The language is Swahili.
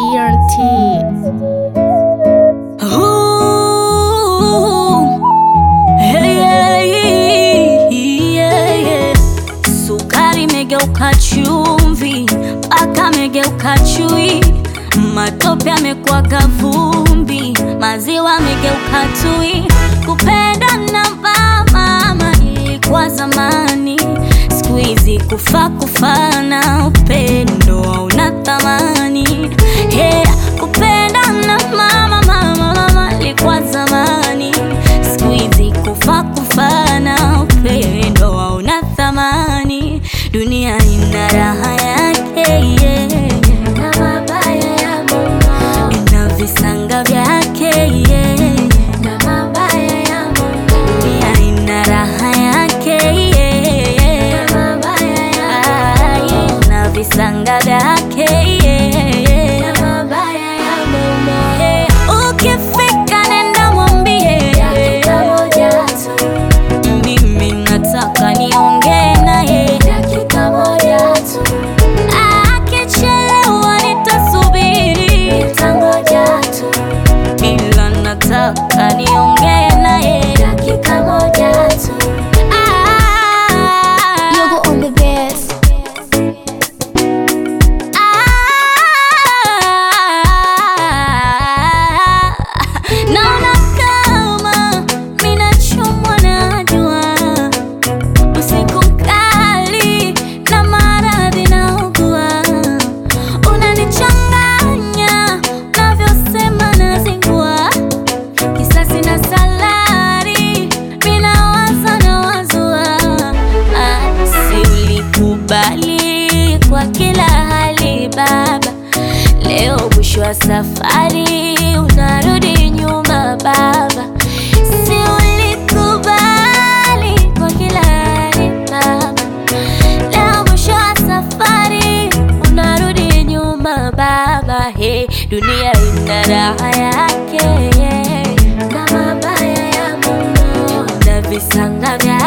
TNT. Ooh, yeah, yeah, yeah. Sukari imegeuka chumvi, paka amegeuka chui, matope amekuwa kavumbi, maziwa amegeuka tui. Kupenda na mama ilikuwa zamani, siku hizi kufa kufana, upendo hauna thamani. Yeah, kupenda na mama mama mama ilikuwa zamani, siku hizi kufa kufana, upendo hauna thamani. Dunia ina raha yake yeah, na mabaya ya Mungu, ina visanga vyake yeah, na mabaya ya Mungu. Dunia ina raha yake yeah, na mabaya ya Mungu, na visanga vyake yeah, na mabaya ya Mungu. Yeah, Ukifika nenda mwambie dakika moja tu mimi nataka niongee naye dakika moja tu. Akichelewa nitasubiri, nitangoja tu, ila nataka niongee naye dakika moja tu. Ah, Yogo on the best. ah, naona kama minachomwa na jua usiku mkali na maradhi naugua, unanichanganya navyosema nazingua, kisasi na salari minawaza na wazua. Ah, si ulikubali kwa kila hali baba, leo mwisho wa safari unarudi nyuma baba, si ulikubali kwa kila hali baba, leo mwisho wa safari unarudi nyuma baba. Hey, dunia ina raha yake yeah, na mabaya ya Mungu na visanga vyake